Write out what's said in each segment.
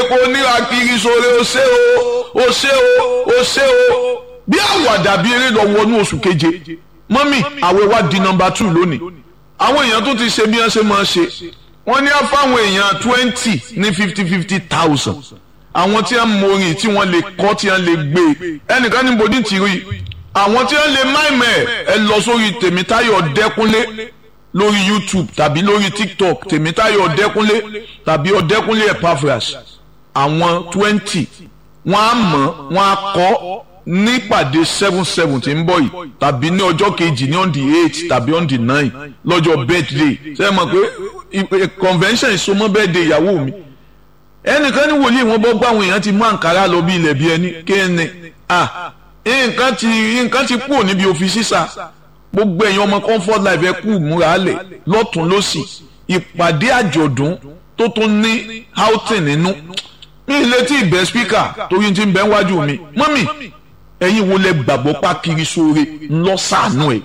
epo níra kiri sóore ó ṣe o ó ṣe o ó ṣe o bí àwàdà bí eré lọ wọnú oṣù keje mọ́mì àwẹ̀ wa di nọmba two lónìí àwọn èèyàn tó ti ṣe bí wọ́n ṣe máa ṣe wọ́n ní á fáwọn èèyàn twenty ní fifty fifty thousand àwọn tí wọ́n morin tí wọ́n lè kọ́ tí wọ́n lè gbé ẹnìkan ní bòdì tì rí àwọn tí wọ́n lè máìmẹ̀ ẹ lọ sórí tèmítáyọ̀ dẹ́kunlé lórí youtube tàbí lórí tiktok tèmítáyọ̀ ọ̀dẹ́kúnlé tàbí ọ̀dẹ́kúnlé epaphras àwọn twenty wọ́n á mọ̀ wọ́n á kọ́ nípàdé seven seven tí ń bọ̀ yìí tàbí ní ọjọ́ kejì ní on the eight tàbí on the nine lọ́jọ́ birthday ṣe é mọ̀ pé convention ìsomọ́ birthday ìyàwó mi ẹnìkan ní wòlíì wọn bọ́ gbàwọn èèyàn ti mú àǹkárá lọ bí ilẹ̀ bí ẹni kéènì ah nǹkan ti nǹkan ti kúrò níbi òfin sísà gbogbo ẹ̀yin ọmọ comfort life ẹ kú múra lẹ̀ lọ́tún lọ́sì ìpàdé àjọ̀dún tó tún ní outing nínú mi ì létí ìbẹ́ speaker torí ti ń bẹ́ wájú mi mọ́mì ẹ̀yin wo lẹ gbàgbọ́ pa kiri sóore ńlọ sànú ẹ̀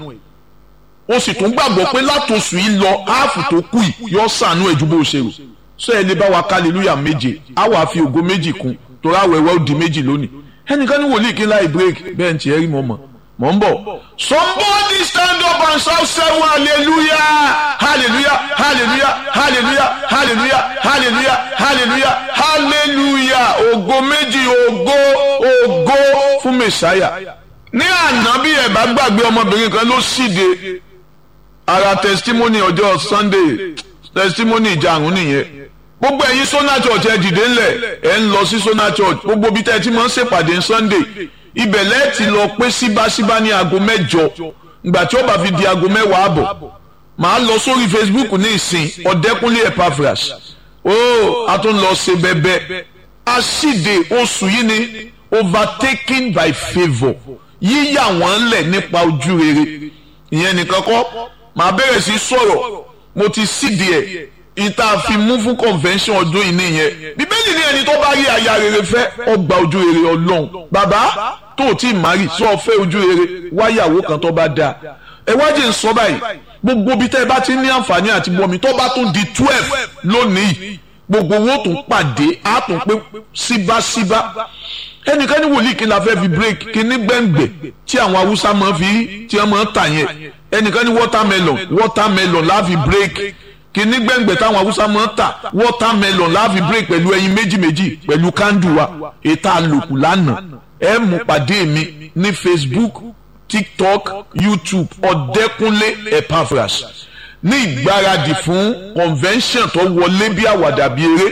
o sì tún gbàgbọ́ pé látòsù yìí lọ áàfù tó kù yìí yọ sànú ẹ̀ ju bó ṣe rò sọ ẹ lè bá wa hallelujah méje á wàá fi ògo méjì kún torí àwẹ̀wẹ̀ ó di méjì lónìí ẹnìkan ní wòlíì kí n láì break bẹ́ẹ̀ ń tiẹ̀ rí mọ́ mọ́ mọ̀ ń bọ̀. somebody stand up and shout seven hallelujah hallelujah hallelujah hallelujah hallelujah hallelujah hallelujah hallelujah ògo méjì ògo ògo fún mẹsàáyà. ní àná bí ẹ bá gbàgbé ọmọbìnrin kan ló síde ara testimony ọjọ́ sunday testimony ìjàrún nìyẹn gbogbo ẹ̀yin sona church ẹ dìde ńlẹ̀ ẹ ń lọ sí sona church gbogbo bí tẹ́ ẹ ti máa ń ṣèpàdé sunday ibẹ̀ lẹ́ẹ̀tì lọ pé síbáṣíbá ní aago mẹ́jọ ìgbà tí ó bá fi di aago mẹ́wàá àbọ̀ màá lọ sórí facebook ní ìsìn ọ̀dẹ́kúnlé epaphras ó a tún lọ ṣe bẹ́bẹ́ aṣíde oṣù yìí ni overtaken by favour yíyà wọ́n lẹ̀ nípa ojú rere ìyẹn nìkan kọ́ màá bẹ̀rẹ̀ sí sọ̀rọ̀ mo ti sídìí ẹ̀ ìta fi mú fún convention ọdún yìí nìyẹn bíbélì ní ẹni tó bá rí aya rere fẹ́ ọgbà ojú rere ọlọ́run bàbá tó o tí ì márì sọ fẹ́ ojú rere wáyàwó kan tó bá dáa ẹ wájú ń sọ báyìí gbogbo ibi tẹ́ ẹ bá ti ní àǹfààní àti bọ́mi tó bá tún di twelve lónìí gbogbo owó tún pàdé á tún pé síbáṣíbá ẹnìkan ní wòlíì kí n la fẹ́ fi break kí ní gbẹ̀ngbẹ̀ tí àwọn haúsá máa fi tí wọ́n máa tà yẹn ẹnìkan ní watermelon watermelon la fi break kìíní gbẹ̀ngbẹ̀ táwọn haúsá máa ń tà watermelon láàfin break pẹ̀lú ẹyin méjì méjì pẹ̀lú kándù wa ètò àlòkù lánàá ẹ mú pàdé mi ní facebook tiktok youtube ọ̀dẹ́kúnlé epaphras ní ìgbáradì fún convention tó wọlé bí àwàdà bí eré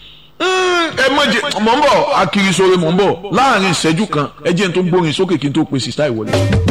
ẹ mọ̀jẹ̀ mọ̀ ń bọ̀ akirisore mọ̀ ń bọ̀ láàrin ìṣẹ́jú kan ẹ jẹ́ n tó gbórin sókè kí n tó pe sista ìwọlé.